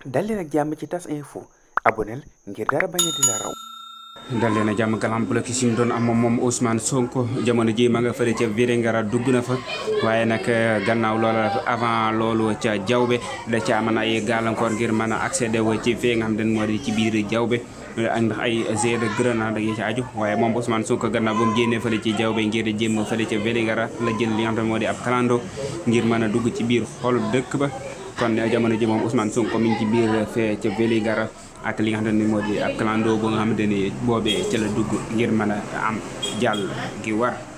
dal leen ak jàmm ci tas info aboneel ngir dara bañ a di la raw dal leen a jàmm galam bloc yi ñu doon am moom Ousmane Sonko jamono ji ma nga fële ca Vélingara dugg na fa waaye nag gannaaw loola avant loolu ca jawbe da ca amoon ay gàllankoor ngir mën a accéder wu ci fee nga xam ne moo di ci biir jawbe ndax ay jet de grenade yi ci aju waaye moom Ousmane Sonko gannaaw ba mu génnee fële ci jawbe ngir jéem fële ca Vélingara la jël li nga xam ne moo di ab kalando ngir mën a dugg ci biir xol dëkk ba kon jamono ji moom Ousmane Sonko mi ngi ci biir fee ca Vélingara ak li nga xamante ni moo di ab clando bu nga xamante ni boobee ca la dugg ngir mën a am jàll gi war